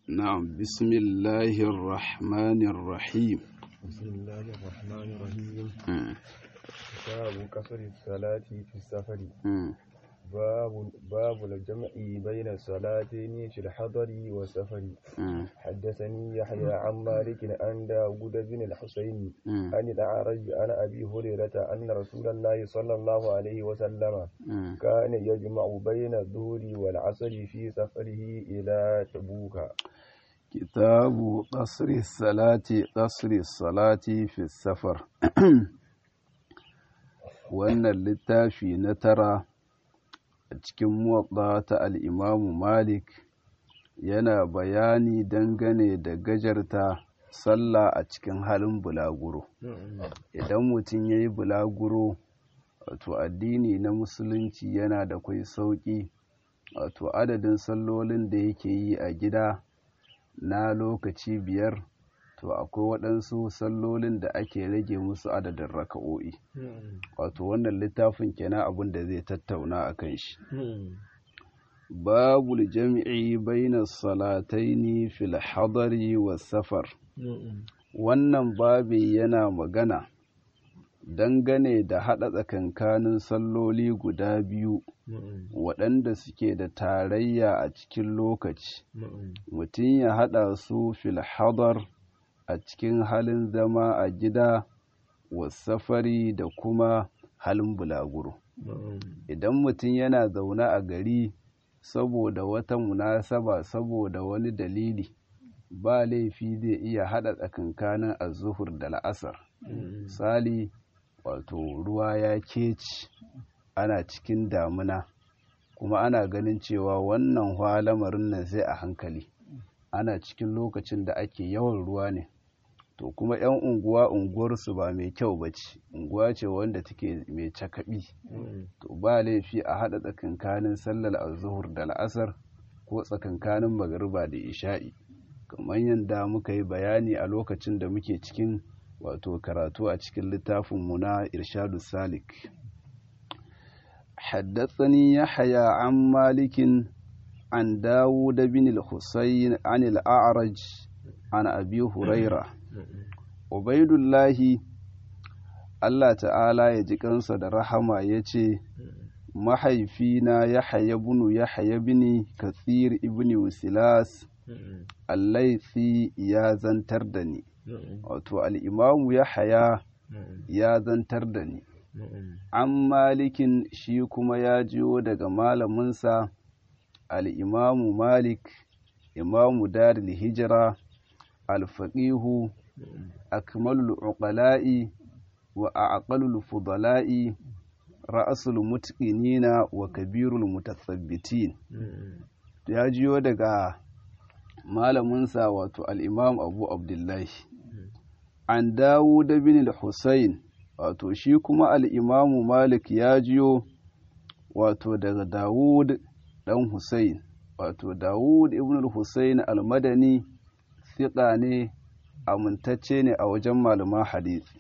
نعم بسم الله الرحمن الرحيم بسم الله الرحمن الرحيم مم. باب قصر الصلاة في السفر مم. باب باب الجمع بين الصلاتين في الحضر والسفر مم. حدثني يحيى عن مالك عن داود بن الحسين مم. عن الأعرج عن أبي هريرة أن رسول الله صلى الله عليه وسلم مم. كان يجمع بين الظهر والعصر في سفره إلى تبوك كتاب قصر الصلاة قصر الصلاة في السفر wannan littafi na tara a cikin muwaɗa ta al'imamu malik yana bayani dangane da gajarta sallah a cikin halin bulaguro idan mutum ya yi bulaguro wato addini na musulunci yana da kwai sauƙi wato adadin sallolin da yake yi a gida na lokaci biyar to akwai waɗansu sallolin da ake rage musu adadin raka'o'i wato wannan littafin kenan abin da zai tattauna a kan shi babul jam'i baina salataini fil hadari was safar wannan babi yana magana dangane da haɗa tsakankanin salloli guda biyu waɗanda suke da tarayya a cikin lokaci mutum ya haɗa su fil hadar a cikin halin zama a gida wasafari da kuma halin bulaguro idan mutum yana zaune a gari saboda wata munasaba saboda wani dalili ba laifi zai iya haɗa tsakankanin azuhur da la'asar misali wato ruwa ya keci ana cikin damuna kuma ana ganin cewa wannan hwa lamarin nan sai a hankali ana cikin lokacin da ake yawan ruwa ne to kuma 'yan unguwa unguwarsu ba mai kyau ba ce unguwa ce wanda take mai cakaɓi to ba laifi a haɗa tsakankanin sallar azuhur da la'asar ko tsakankanin magariba da isha'i kamar yadda muka yi bayani a lokacin da muke cikin wato karatu a cikin littafinmu na irshadu salik حدثني يحيى عن مالك عن داود بن الحسين عن الأعرج عن أبي هريرة عبيد الله Allah ta'ala ya ji kansa da rahama ya ce, Mahaifina Yahaya bunu Yahaya bini Katsir ibn Wasilas, Allaisi ya zantar da ni, wato al'imamu Yahaya ya zantar da ni. An malikin shi kuma ya jiyo daga malaminsa al'imamu Malik, imamu Daril Hijira, alfaƙihu, akmalul uqala'i wa aqalul fudala'i ra'asul mutqinina wa kabirul mutathabbitin ya jiyo daga malaminsa wato al-imam Abu Abdullahi an Dawud bin al-Husayn wato shi kuma al-imam Malik ya jiyo wato daga Dawud dan Husayn wato Dawud ibn al-Husayn al-Madani thiqa ne amintacce ne a wajen malaman hadisi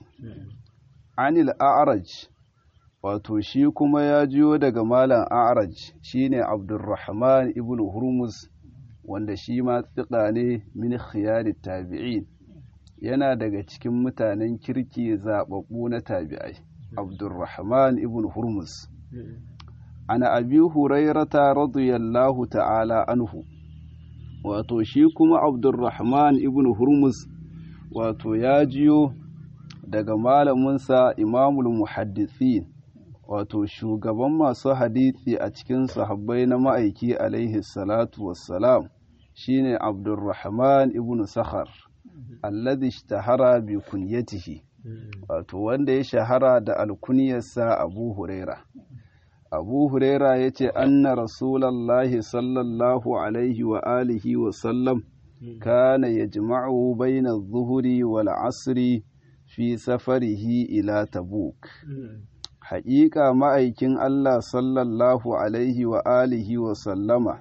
anil a'raj wato shi kuma ya jiyo daga malam a'raj shine abdurrahman ibn hurmuz wanda shi ma tsika ne min khiyari tabi'in yana daga cikin mutanen kirki zababbu na tabi'ai abdurrahman ibn hurmuz ana abi hurairata radiyallahu ta'ala anhu wato shi kuma abdurrahman ibn hurmuz wato ya jiyo daga malaminsa imamul muhaddisin wato shugaban masu hadisi a cikin sahabbai na ma'aiki alaihi salatu wassalam shine abdurrahman ibn sakhar alladhi ishtahara bi kunyatihi wato wanda ya shahara da alkunyarsa abu huraira abu huraira ya ce anna rasulallahi sallallahu alaihi wa alihi wa sallam kana yajma'u bayna adh-dhuhri wal 'asri fi safarihi ila tabuk haƙiƙa ma'aikin Allah sallallahu alaihi wa alihi wa sallama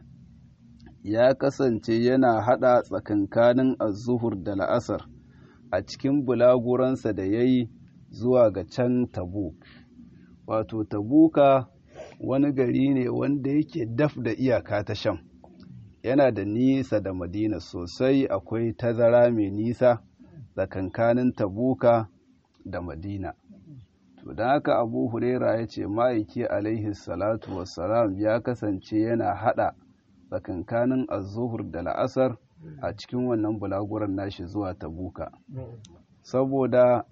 ya kasance yana haɗa tsakankanin azuhur da la'asar a cikin bulaguransa da ya yi zuwa ga can tabuk wato tabuka wani gari ne wanda yake daf da iyaka ta sham yana da nisa da madina sosai akwai tazara mai nisa tsakankanin tabuka da madina to don haka abu huraira ya ce ma'aiki alaihi salatu wassalam ya kasance yana hada tsakankanin azuhur da la'asar a cikin wannan bulaguran nashi zuwa tabuka saboda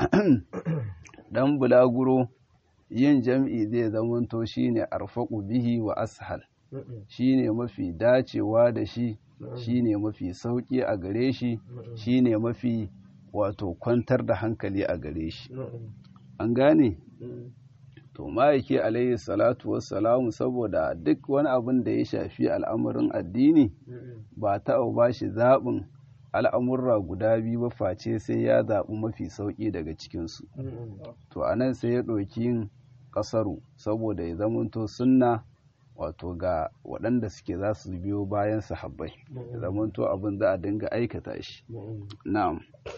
dan bulaguro yin jam'i zai zamanto shine arfaku bihi wa ashal shine mafi dacewa da shi shine mafi sauki a gare shi shine mafi wato kwantar da hankali a gare shi an gane to ma'aiki alayhi salatu wassalamu saboda duk wani abin da ya shafi al'amarin addini ba ta ba shi zaɓin al'amurra guda biyu ba face sai ya zaɓi mafi sauƙi daga cikinsu to a nan sai ya ɗauki yin ƙasaru saboda ya zamanto sunna wato ga waɗanda suke za su biyo bayan sahabbai ya zamanto abin za a dinga aikata shi na'am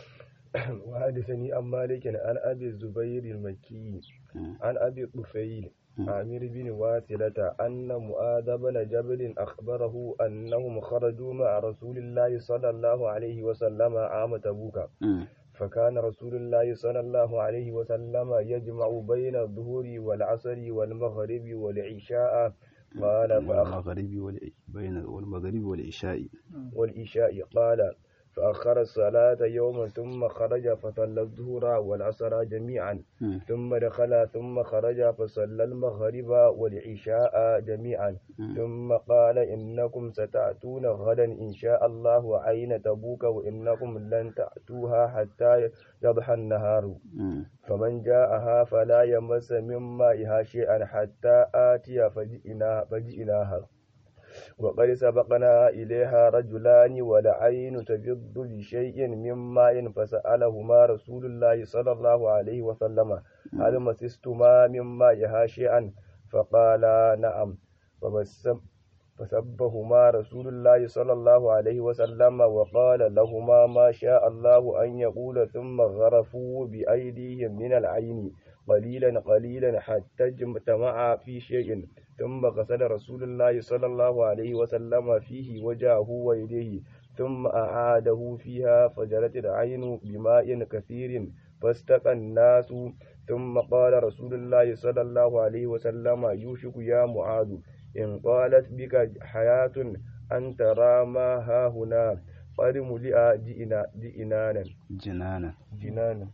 وحدثني عن مالك عن أبي الزبير المكي عن أبي الطفيل عامر بن واثلة أن معاذ بن جبل أخبره أنهم خرجوا مع رسول الله صلى الله عليه وسلم عام تبوك فكان رسول الله صلى الله عليه وسلم يجمع بين الظهر والعصر والمغرب والعشاء قال والمغرب بين والمغرب والعشاء والعشاء قال فأخر الصلاة يوما ثم خرج فصلى الظهر والعصر جميعا ثم دخل ثم خرج فصلى المغرب والعشاء جميعا ثم قال إنكم ستأتون غدا إن شاء الله عين تبوك وإنكم لن تأتوها حتى يضحى النهار فمن جاءها فلا يمس من مائها شيئا حتى آتي فجئنا فجئناها وقد سبقنا إليها رجلان والعين تبض بشيء من ماء فسألهما رسول الله صلى الله عليه وسلم هل مسستما من مائها شيئا فقالا نعم فسبهما رسول الله صلى الله عليه وسلم وقال لهما ما شاء الله أن يقول ثم غرفوا بأيديهم من العين قليلا قليلا حتى اجتمع في شيء ثم غسل رسول الله صلى الله عليه وسلم فيه وجهه ويديه ثم أعاده فيها فجرت العين بماء كثير فاستقى الناس ثم قال رسول الله صلى الله عليه وسلم يوشك يا معاذ إن قالت بك حياة أن ترى ما ها هنا قد ملئ جئنا جئنانا جنانا جنانا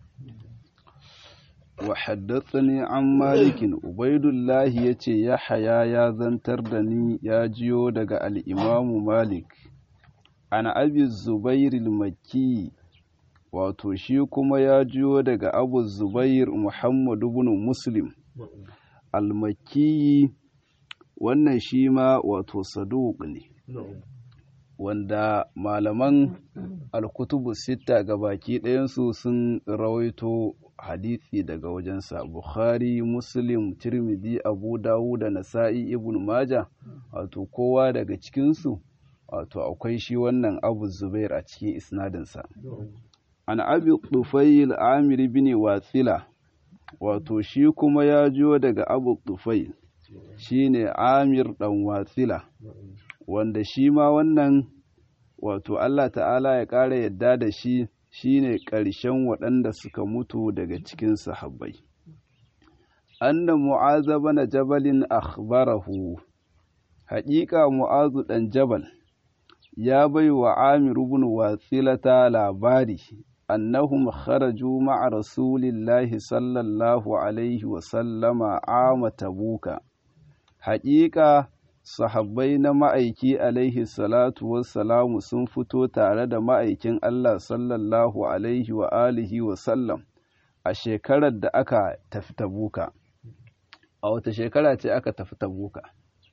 وحدثني عن مالك عبيد الله yace Yahaya ya zantar da ni ya jiyo daga al-Imam Malik ana Abi Zubair al-Makki wato shi kuma ya jiyo daga Abu Zubair Muhammad ibn Muslim al-Makki wannan shi ma wato saduq ne wanda malaman al-kutubu sita gabaki ɗayansu sun rawaito hadisi daga wajensa bukhari muslim tirmidhi abu dawud da nasa'i ibn maja wato kowa daga cikinsu wato akwai shi wannan abu zubair a cikin isnadinsa an abi tufayil amir bin watsila wato shi kuma ya jiyo daga abu tufayil shine amir dan watsila wanda shi ma wannan wato allah ta'ala ya ƙara yadda da shi shine ƙarshen waɗanda suka mutu daga cikin sahabbai anna mu'aza bana jabalin akhbarahu haƙiƙa mu'azu ɗan jabal ya bai wa amir ibn watsilata labari annahum kharaju ma'a rasulillahi sallallahu alaihi wa sallama ama tabuka haƙiƙa sahabbai na ma'aiki alaihi salatu wassalamu sun fito tare da ma'aikin Allah sallallahu alaihi wa alihi wa sallam a shekarar da aka tafi tabuka a wata shekara ce aka tafi tabuka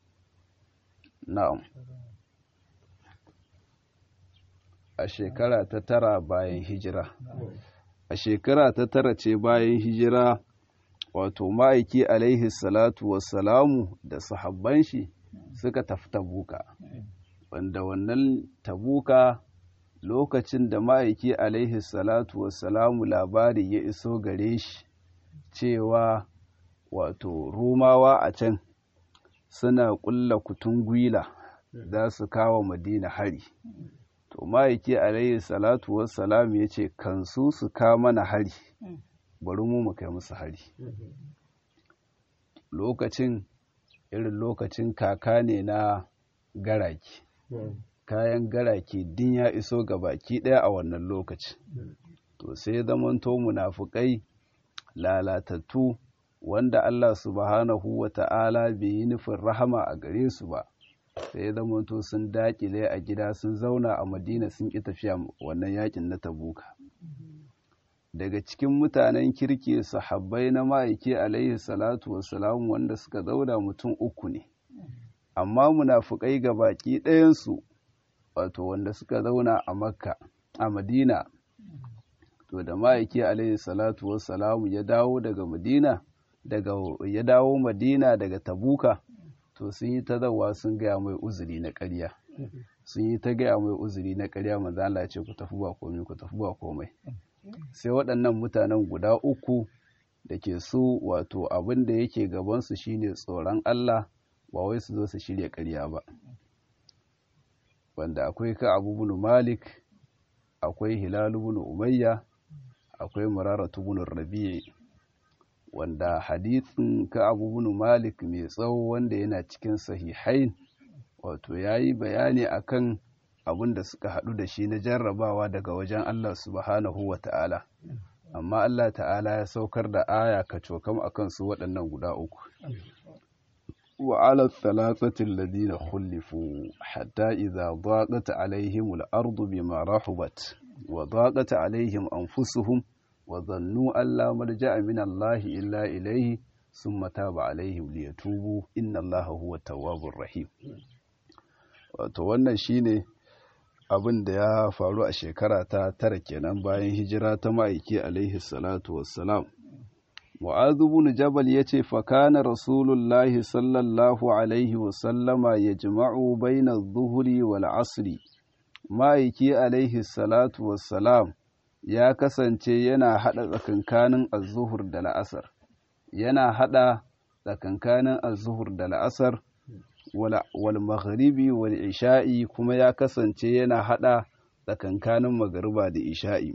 na'am a shekara ta tara bayan hijira a shekara ta tara ce bayan hijira wato ma'aiki alaihi salatu wassalamu da sahabban shi suka tafi tabuka wanda wannan tabuka lokacin da ma'aiki alaihi salatu wassalamu labari ya iso gare shi cewa wato rumawa a can suna ƙulla kutun gwila za su kawo madina hari to ma'aiki alayhi salatu wassalam ya ce kansu su ka mana hari bari mu mu kai musu hari lokacin irin lokacin kaka ne na garaki kayan garake din ya iso ga baki ɗaya a wannan lokaci to sai zamanto munafukai lalatattu wanda Allah subhanahu wa ta'ala bai yi nufin rahama a gare su ba sai zamanto sun dakile a gida sun zauna a madina sun ƙi tafiya wannan yakin na tabuka daga cikin mutanen kirki sahabbai na ma'aiki alaihi salatu wassalam wanda suka zauna mutum uku ne amma munafukai ga baki ɗayansu wato wanda suka zauna a makka a madina to da ma'aiki alaihi salatu wassalamu ya dawo daga madina daga ya dawo madina daga tabuka to sun yi ta zawa sun gaya mai uzuri na ƙarya sun yi ta gaya mai uzuri na ƙarya manzo Allah ce ku tafi ba komai ku tafi ba komai sai waɗannan mutanen guda uku da ke su wato abin da yake gabansu shine tsoron Allah ba wai su zo su shirya ƙarya ba wanda akwai ka abu malik akwai hilalu bin umayya akwai muraratu bin rabi'i wanda hadithin ka abu bin malik mai tsawo wanda yana cikin sahihain wato ya yi bayani akan abin da suka haɗu da shi na jarrabawa daga wajen Allah subhanahu wa ta'ala amma Allah ta'ala ya saukar da aya ka cokam akan su waɗannan guda uku وعلى الثلاثة الذين خلفوا حتى إذا ضاقت عليهم الأرض بما رحبت وضاقت عليهم أنفسهم وظنوا أن لا ملجأ من الله إلا إليه ثم تاب عليهم ليتوبوا إن الله هو التواب الرحيم wato wannan shine abin da ya faru a shekara ta tara kenan bayan hijira ta ma'aiki alaihi salatu wassalam Mu'adhu bin Jabal yace fa kana Rasulullahi sallallahu alaihi wa sallama yajma'u baina adh-dhuhri wal 'asri ma'aiki alaihi salatu wassalam ya kasance yana hada tsakankanin az-zuhur da la'asar yana hada tsakankanin az-zuhur da la'asar wal maghribi wal isha'i kuma ya kasance yana hada tsakankanin magariba da isha'i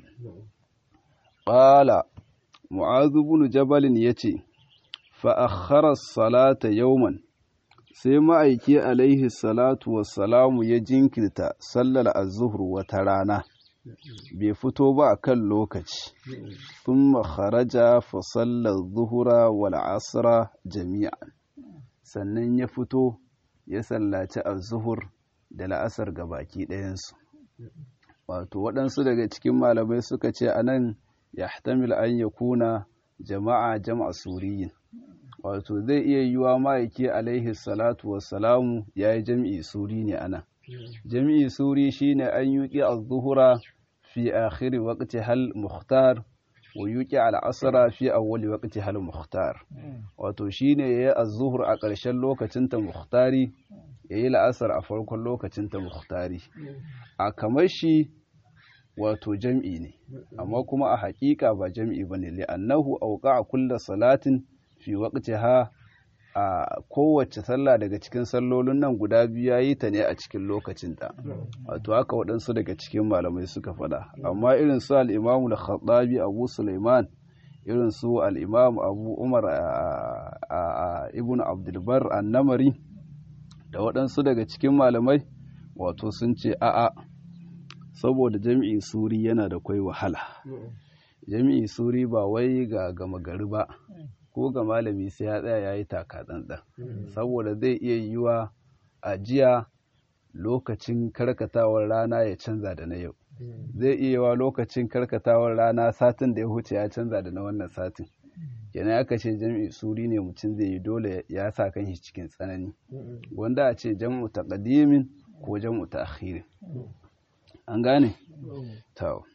qala mu'azu bin jabalin ya ce fa'akharar salata yauman sai ma'aiki alaihi salatu wassalamu ya jinkirta sallar azuhur wata rana bai fito ba a kan lokaci sun makaraja fa sallar zuhura wal asra jami'an sannan ya fito ya sallaci azuhur da la'asar ga baki ɗayansu wato waɗansu daga cikin malamai suka ce a nan yahtamil an ya kuna jama'a jama'a suriyin wato zai iya yiwa ma'aiki alaihi salatu wassalamu ya yi jam'i suri ne ana jam'i suri shine an yuƙi az-zuhura fi akhiri waqti hal mukhtar wa yuƙi al-asra fi awwali waqti hal mukhtar wato shine yayi az-zuhur a ƙarshen lokacin ta mukhtari yayi la'asar a farkon lokacin ta mukhtari a kamar shi wato jam'i ne amma kuma a haƙiƙa ba jam'i bane li'annahu awqa'a kullu salatin fi waqtiha a kowace sallah daga cikin sallolin nan guda biyu yayi ta ne a cikin lokacinta wato haka waɗansu daga cikin malamai suka faɗa amma irin su al-Imam al-Khattabi Abu Sulaiman irin su al-Imam Abu Umar ibn Abdul Bar an-Namari da waɗansu daga cikin malamai wato sun ce a'a saboda jami'i suri yana da kwai wahala jami'i suri ba wai ga gama gari ba ko ga malami sai ya tsaya ya yi taka tsantsan saboda zai iya yiwa a jiya lokacin karkatawar rana ya canza da na yau zai iya yiwa lokacin karkatawar rana satin da ya huce ya canza da na wannan satin kenan aka ce jami'i suri ne mutum zai yi dole ya sa kan shi cikin tsanani wanda a ce jam'u taqdimin ko jam'u ta'khirin an gane? Tau.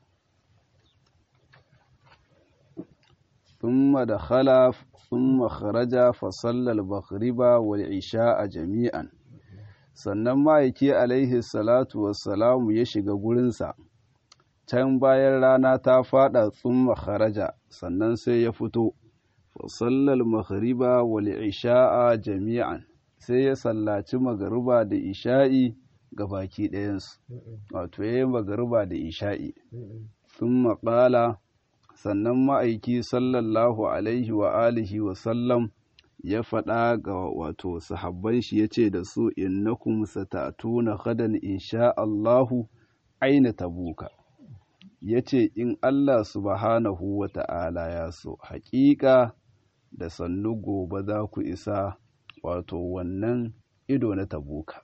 ثم دخل ثم خرج فصلى المغرب والعشاء جميعا sannan ma'aiki alaihi salatu wassalamu ya shiga gurinsa can bayan rana ta fada tsumma kharaja sannan sai ya fito fasallal maghriba wal isha'a jami'an sai ya sallaci magariba da isha'i ga baki ɗayansu wato ya yi magariba da isha'i sun maƙala sannan ma'aiki sallallahu alaihi wa alihi wa sallam ya faɗa ga wato sahabban shi ya ce da su innakum sata'tuna gadan insha Allahu aina tabuka ya ce in Allah subhanahu wa ta'ala ya so haƙiƙa da sannu gobe za ku isa wato wannan ido na tabuka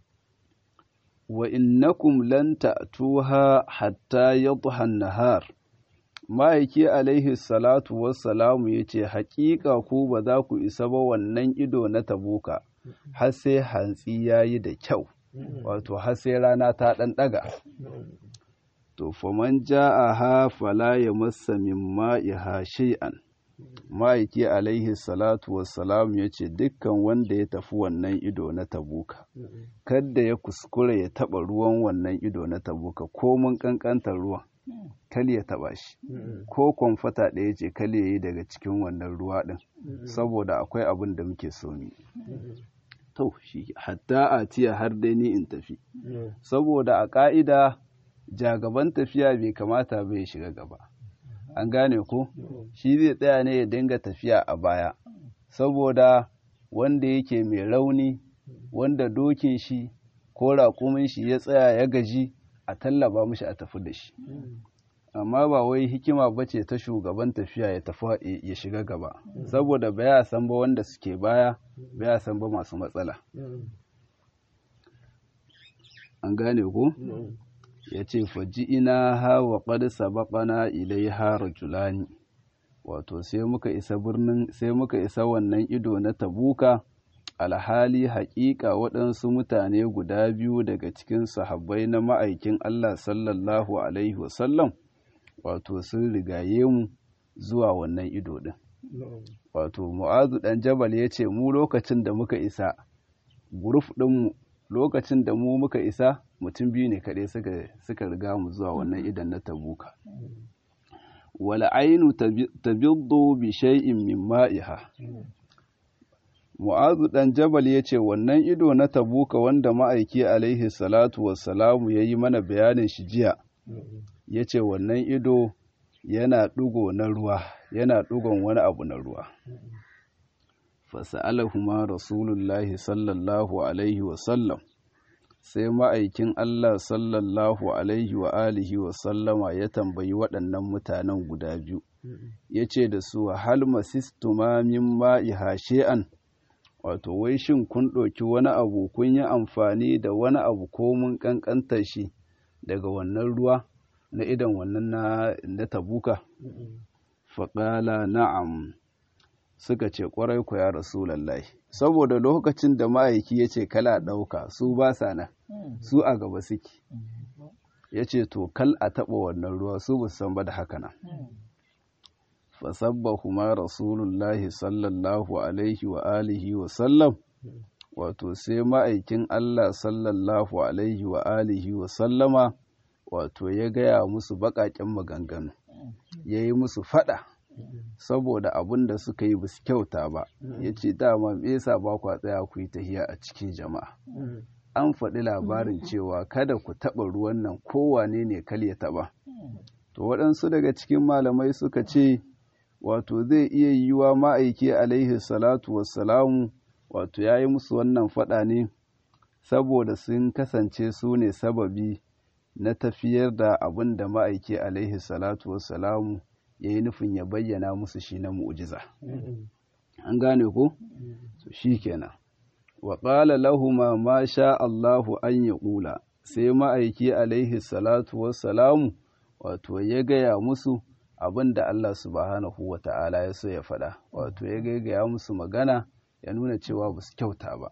wa innakum lan ta'tuha hatta yadhha an-nahar ma'aiki alaihi salatu wassalamu ya ce haƙiƙa ku ba za ku isa ba wannan ido na tabuka har sai hantsi ya yi da kyau wato har sai rana ta ɗan ɗaga to faman ja'aha fala ya massa min ma'iha shay'an ma'aiki alaihi salatu wassalamu ya ce dukkan wanda ya tafi wannan ido na tabuka kadda ya kuskura ya taɓa ruwan wannan ido na tabuka ko mun ƙanƙantar ruwan kal ya taba shi ko kwamfata ɗaya ce kal ya yi daga cikin wannan ruwa ɗin saboda akwai abin da muke so mi to shi hatta a tiya har dai ni in tafi saboda a ƙa'ida jagaban tafiya bai kamata bai shiga gaba an gane ko shi zai tsaya ne ya dinga tafiya a baya saboda wanda yake mai rauni wanda dokin shi ko raƙumin shi ya tsaya ya gaji a tallaba mishi a tafi da shi amma ba wai hikima ba ce ta shugaban tafiya ya tafi ya shiga gaba saboda ba ya san ba wanda suke baya ba ya san ba masu matsala an gane ko ya ce faji ina hawa ƙad sabaƙana ilaiha rajulani wato sai muka isa birnin sai muka isa wannan ido na tabuka alhali haƙiƙa waɗansu mutane guda biyu daga cikin sahabbai na ma'aikin Allah sallallahu Alaihi wasallam wato sun rigaye mu zuwa wannan ido ɗin. Wato Mu'azu ɗan Jabal ya ce mu lokacin da muka isa, guruf ɗinmu lokacin da mu muka isa mutum biyu ne kaɗai suka riga mu zuwa wannan idan na tabuka. Wala ainu tabiddu bi shay'in min ma'iha. Mu'azu ɗan Jabal ya ce wannan ido na tabuka wanda ma'aiki alaihi salatu wassalamu ya yi mana bayanin shi jiya, ya ce wannan ido yana ɗugo na ruwa, yana ɗugon wani abu na ruwa. Fasa'alahuma Rasulullahi sallallahu alaihi wasallam, sai ma'aikin Allah sallallahu alaihi wa alihi wasallama ya tambayi waɗannan mutanen guda biyu, ya ce da su hal masistuma min ma'iha she'an. wato wai shin kun ɗauki wani abu kun yi amfani da wani abu ko mun ƙanƙantar shi daga wannan ruwa na idan wannan na, na tabuka faƙala na'am suka ce ƙwarai ku ya rasulallah saboda lokacin da ma'aiki ya ce kala ɗauka su ba sa nan su a gaba suke ya ce to kal a taɓa wannan ruwa su ba san ba da haka nan fasabbahuma rasulullahi sallallahu alaihi wa alihi wa sallam wato sai ma'aikin Allah sallallahu alaihi wa alihi wa sallama wato ya gaya musu baƙaƙen maganganu ya yi musu faɗa saboda abin da suka yi basu kyauta ba ya ce dama me yasa ba kwa tsaya ku yi tahiya a cikin jama'a an faɗi labarin cewa kada ku taɓa ruwan nan kowane ne kal ya taɓa to waɗansu daga cikin malamai suka ce wato zai iya yiwuwa ma'aiki alaihi salatu wassalamu wato ya yi musu wannan faɗa ne saboda sun kasance su ne sababi na tafiyar da abin da ma'aiki alaihi salatu wassalamu ya yi nufin ya bayyana musu shi na mu'jiza an gane ko to shi kenan wa ƙala lahuma ma sha Allahu an ya ƙula sai ma'aiki alaihi salatu wassalamu wato ya gaya musu abin da Allah subhanahu wa ta'ala ya so ya faɗa wato ya gaigaya musu magana ya nuna cewa ba su kyauta ba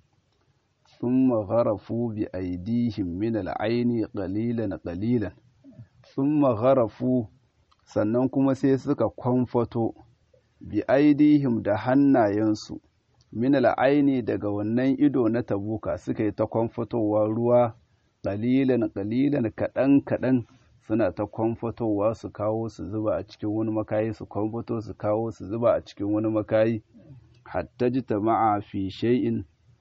sun magharafu bi aidihim min al'aini qalilan qalilan sun magharafu sannan kuma sai suka kwamfato bi aidihim da hannayensu min al'aini daga wannan ido na tabuka suka yi ta kwamfatowa ruwa qalilan qalilan kaɗan kaɗan suna ta kwamfatowa su kawo su zuba a cikin wani makayi su kwamfato su kawo su zuba a cikin wani makayi hatta ji ta ma'a fi shay'in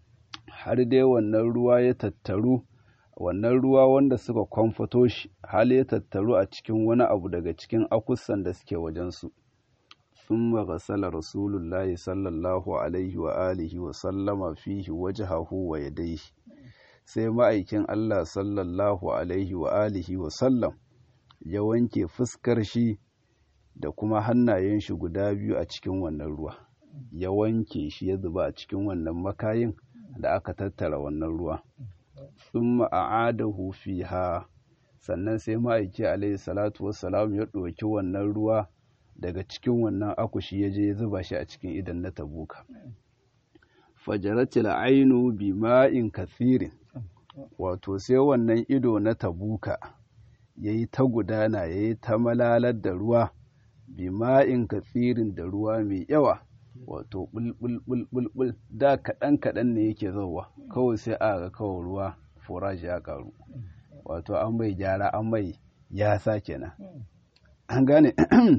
har dai wannan ruwa ya tattaru wannan ruwa wanda suka kwamfato shi hal ya tattaru a cikin wani abu daga cikin akusan da suke wajensu ثم غسل رسول الله صلى الله عليه وآله وسلم فيه وجهه ويديه sai ma'aikin Allah sallallahu alaihi wa alihi wa sallam ya wanke fuskar shi da kuma hannayen shi guda biyu a cikin wannan ruwa ya wanke shi ya zuba a cikin wannan makayin da aka tattara wannan ruwa thumma a'adahu fiha sannan sai ma'aiki alaihi salatu wassalam ya ɗauki wannan ruwa daga cikin wannan akushi ya je ya zuba shi a cikin idan na tabuka fajaratil ainu bi ma'in kathirin wato sai wannan ido na tabuka ya yi ta gudana ya yi ta malalar da ruwa bi ma'in kathirin da ruwa mai yawa wato bulbulbulbul da kaɗan kaɗan ne yake zauwa kawai sai a ga kawai ruwa furashi ya ƙaru wato an mai gyara an mai ya sa kenan an gane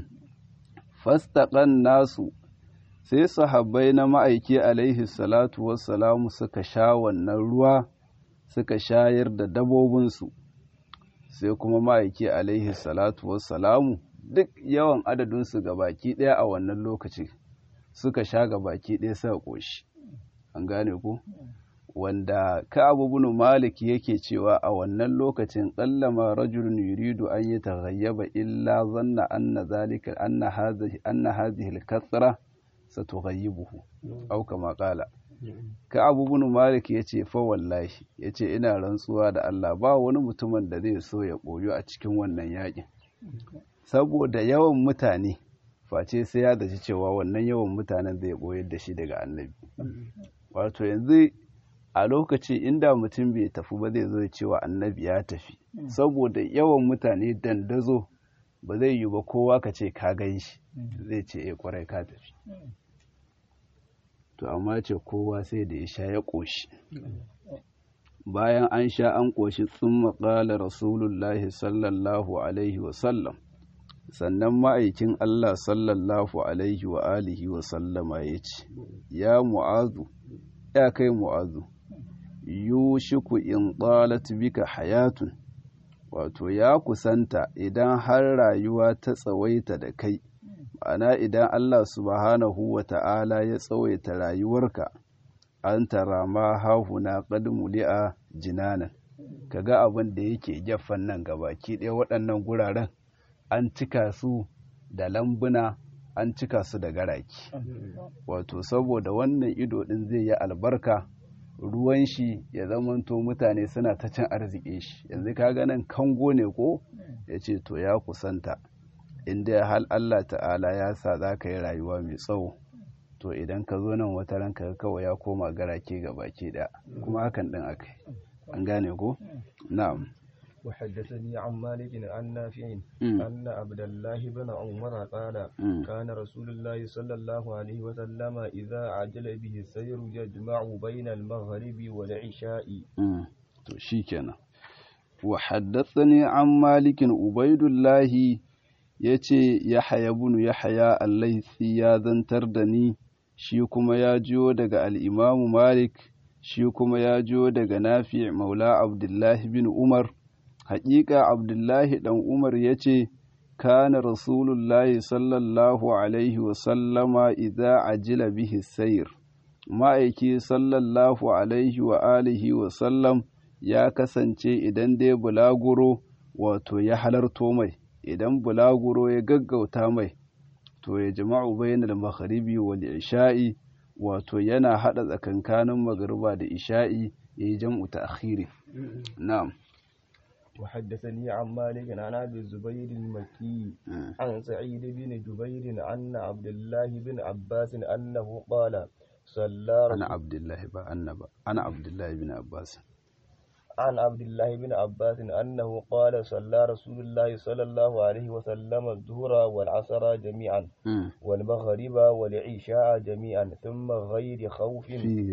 fastaƙan nasu sai sahabbai na ma'aiki alaihi salatu wassalamu suka sha wannan ruwa suka shayar da dabobinsu sai kuma ma'aiki alaihi salatu wassalamu duk yawan adadinsu ga baki ɗaya a wannan lokaci suka sha ga baki ɗaya suka ƙoshi an gane ku wanda ka'abu bin malik yake cewa a wannan lokacin qallama rajulun yuridu an yataghayyaba illa zanna anna zalika anna hadhihi anna hadhihi al-kathra satughayyibuhu aw kama qala ka'abu bin malik yace fa wallahi yace ina rantsuwa da Allah ba wani mutumin da zai so ya koyo a cikin wannan yakin saboda yawan mutane face sai ya dace cewa wannan yawan mutanen zai koyar da shi daga annabi wato yanzu a lokaci inda mutum bai tafi ba zai zo cewa annabi ya tafi saboda yawan mutane dandazo ba zai yi ba kowa ka ce ka gan shi zai ce e kwarai ka tafi to amma ce kowa sai da ya sha ya ƙoshi bayan an sha an ƙoshi sun maƙala rasulullahi sallallahu alaihi wasallam sannan ma'aikin allah sallallahu alaihi wa alihi wasallama ya ce ya mu'azu ya kai mu'azu yushiku in qalat bika hayatun wato ya kusanta idan har rayuwa ta tsawaita da kai ma'ana idan Allah subhanahu wa ta'ala ya tsawaita rayuwarka an tara ma hahuna qad muli'a jinanan kaga abin da yake gefen nan gabaki ɗaya waɗannan guraren an cika su da lambuna an cika su da garaki wato saboda wannan ido ɗin zai yi albarka ruwan shi ya zamanto mutane suna ta cin arziki shi yanzu ka ganin kango ne ko ya ce to ya kusanta inda hal Allah ta'ala ya sa za ka yi rayuwa mai tsawo to idan ka zo nan wata ranka kawai ya koma garake ga baki ɗaya kuma hakan ɗin aka yi an gane ko na'am وحدثني عن مالك عن نافع أن عبد الله بن عمر قال كان رسول الله صلى الله عليه وسلم إذا عجل به السير يجمع بين المغرب والعشاء to shikenan wa haddathani an malikin ubaidullahi yace yahya ibn yahya al-laythi ya zantar da ni shi kuma ya jiyo daga al-imam malik shi kuma ya jiyo daga nafi' maula abdullahi bin umar haƙiƙa abdullahi ɗan umar ya ce kana rasulullahi sallallahu alaihi wasallama idza ajila bihi sayir ma'aiki sallallahu alaihi wa alihi wasallam ya kasance idan dai bulaguro wato ya halarto mai idan bulaguro ya gaggauta mai to ya jama'u bainal magharibi wal isha'i wato yana hada tsakankanin magariba da isha'i yayi jam'u ta'khiri na'am وحدثني عن مالك عن ابي الزبير المكي عن سعيد بن جبير عن عبد الله بن عباس انه قال صلى انا عبد الله با انبا انا عبد الله بن عباس عن عبد الله بن عباس انه قال صلى رسول الله صلى الله عليه وسلم الظهر والعصر جميعا والمغرب والعشاء جميعا ثم غير خوف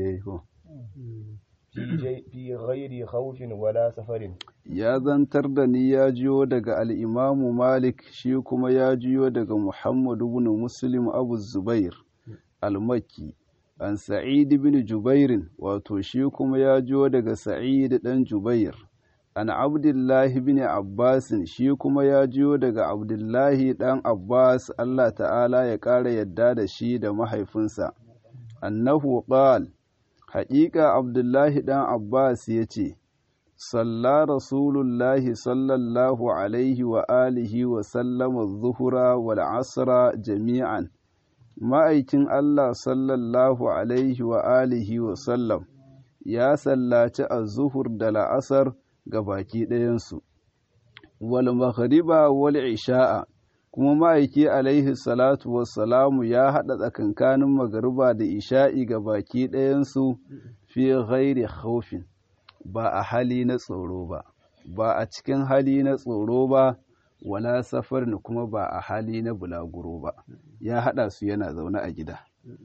fi ghairi khawfin wala safarin ya zantar da ni ya jiyo daga al'imamu malik shi kuma ya jiyo daga muhammadu bin muslim abu zubair al-makki an sa'id bin jubairin wato shi kuma ya jiyo daga sa'id dan jubair an abdullahi bin abbasin shi kuma ya jiyo daga abdullahi dan abbas allah ta'ala ya ƙara yadda da shi da mahaifinsa annahu qal haƙiƙa abdullahi dan abbas ya ce صلى رسول الله صلى الله عليه وآله وسلم الظهر والعصر جميعا ma'aikin Allah sallallahu alaihi wa alihi wa sallam ya sallaci az-zuhur da la'asar ga baki ɗayansu wal maghriba wal isha'a kuma ma'aiki alaihi salatu wassalamu ya haɗa tsakankanin magariba da isha'i ga baki ɗayansu fi ghairi khawfin ba a hali na tsoro ba ba a cikin hali na tsoro ba wala safar ne kuma ba a hali na bulaguro ba ya haɗa su yana zaune a gida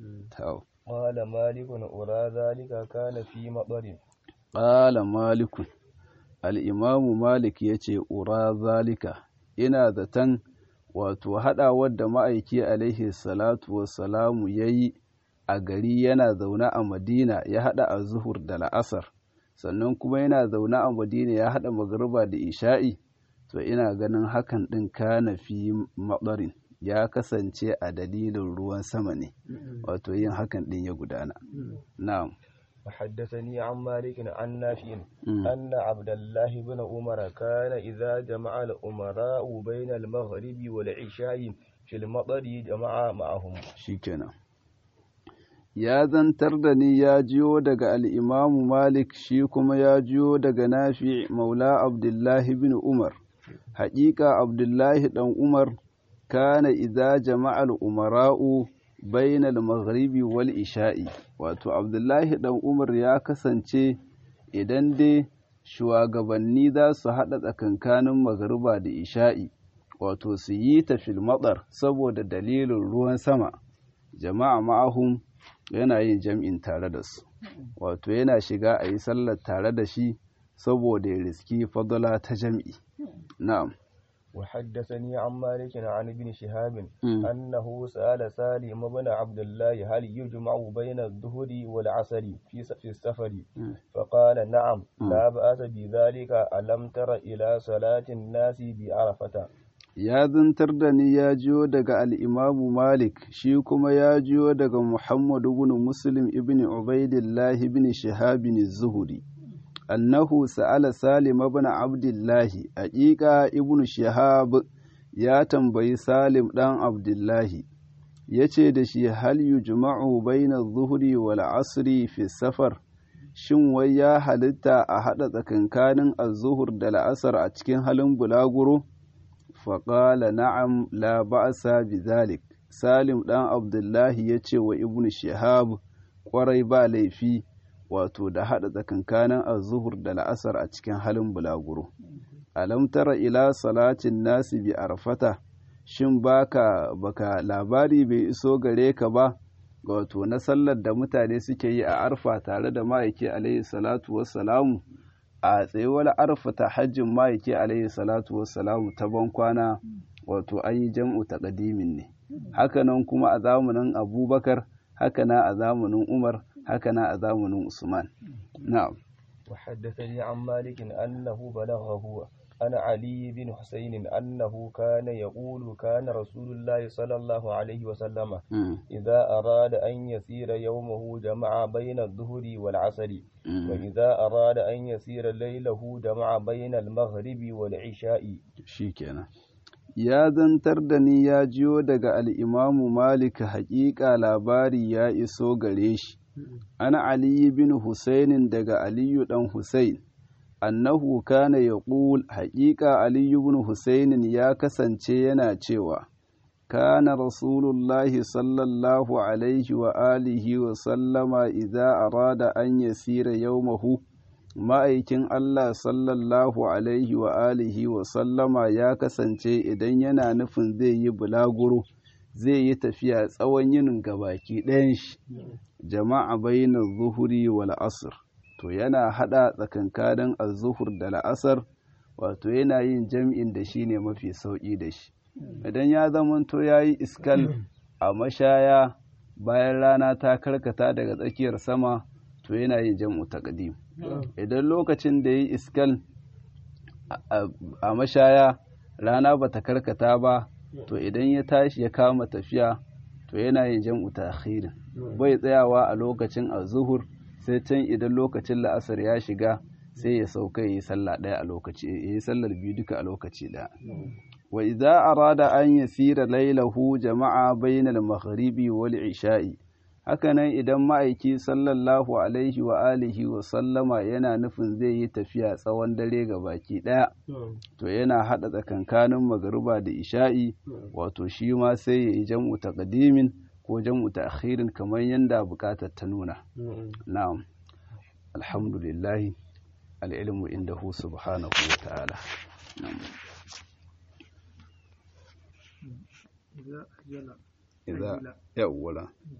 قال مالك أرى ذلك كان في مطر قال مالك الإمام مالك يتي أرى ذلك ina zaton wato haɗawar da ma'aiki alaihi salatu wassalamu ya yi a gari yana zaune a madina ya haɗa a zuhur da la'asar sannan kuma yana zaune a madina ya haɗa magariba da isha'i to ina ganin hakan ɗin kana fi maɓarin ya kasance a dalilin ruwan sama ne wato yin hakan ɗin ya gudana na'am وحدثني عن مالك عن نافع أن عبد الله بن عمر كان إذا جمع الأمراء بين المغرب والعشاء في المطر جمع معهم شكرا ya zantar da ni ya jiyo daga al'imamu Malik shi kuma ya jiyo daga nafi maula Abdullahi bin Umar, haƙiƙa Abdullahi ɗan Umar kana iza jama'al umara'u bainal maghribi wal isha'i, wato Abdullahi ɗan Umar ya kasance idan dai shugabanni za su haɗa tsakankanin magariba da isha'i, wato su yi ta filmatsar saboda dalilin ruwan sama, jama'a ma'ahum yana yin jam'in tare da su wato yana shiga a yi sallar tare da shi saboda ya riski fadala ta jam'i na'am وحدثني عن مالك عن ابن شهاب أنه سأل سالم بن عبد الله هل يجمع بين الظهر والعصر في في السفر فقال نعم لا بأس بذلك ألم تر إلى صلاة الناس بعرفة ya zantar da ni ya jiyo daga al'imamu Malik, shi kuma ya jiyo daga Muhammadu bin Muslim ibn Ubaidillah ibn Shihabin Zuhuri. Annahu sa'ala Salim ibn Abdullahi, aƙiƙa ibn Shihab ya tambayi Salim ɗan Abdullahi, ya ce da shi hal yu juma'u baina zuhuri wal asri fi safar, shin wai ya halitta a haɗa tsakankanin az-zuhur da la'asar a cikin halin bulaguro? faƙala na'am la ba'asa bi zalik salim ɗan abdullahi ya ce wa ibnu shihab ƙwarai ba laifi wato da haɗa tsakankanin azuhur da la'asar a cikin halin bulaguro alam tara ila salatin nasi bi arfata shin baka baka labari bai iso gare ka ba wato na sallar da mutane suke yi a arfa tare da ma'aiki alaihi salatu wassalamu a tsayuwar arfata hajjin ma'aiki alaihi salatu wassalamu ta ban kwana wato an yi jam'u ta ƙadimin ne hakanan kuma a zamanin abubakar hakana a zamanin umar hakana a zamanin usman na'am وحدثني عن مالك أنه بلغه عن علي بن حسين أنه كان يقول كان رسول الله صلى الله عليه وسلم إذا أراد أن يسير يومه جمع بين الظهر والعصر وإذا أراد أن يسير ليله جمع بين المغرب والعشاء شيكنا ya zantar da ni ya jiyo daga al'imamu Malik haƙiƙa labari ya iso gare shi, ana Aliyu bin Husainin daga Aliyu ɗan Husain, annahu kana ya ƙul haƙiƙa Aliyu bin Husainin ya kasance yana cewa, kana Rasulullahi sallallahu alaihi wa alihi wa sallama idza arada an yasira yawmahu ma'aikin Allah sallallahu alaihi wa alihi wa sallama ya kasance idan yana nufin zai yi bulaguro zai yi tafiya tsawon yinin gabaki ɗayan shi jama'a bainar zuhuri wal asr to yana hada tsakankanin az-zuhur da la'asar wato yana yin jam'in da shi ne mafi sauƙi da shi idan ya zamanto ya yi iskal a mashaya bayan rana ta karkata daga tsakiyar sama to yana yin jam'u taqdim idan lokacin da yi iskal a mashaya rana bata karkata ba to idan ya tashi ya kama tafiya to yana yin jam'u ta'khirin bai tsayawa a lokacin azuhur sai can idan lokacin la'asar ya shiga sai ya sauka yi sallah ɗaya a lokaci yi sallar biyu duka a lokaci ɗaya wa idza arada an yasira lailahu jama'a bainal maghribi wal isha'i hakanan idan ma'aiki sallallahu alaihi wa alihi wa sallama yana nufin zai yi tafiya tsawon dare ga baki ɗaya to yana haɗa tsakankanin magariba da isha'i wato shi ma sai ya yi jam'u taqdimin ko jam'u ta'khirin kamar yanda buƙatar ta nuna na'am alhamdulillah al'ilmu indahu subhanahu wa ta'ala إذا يولا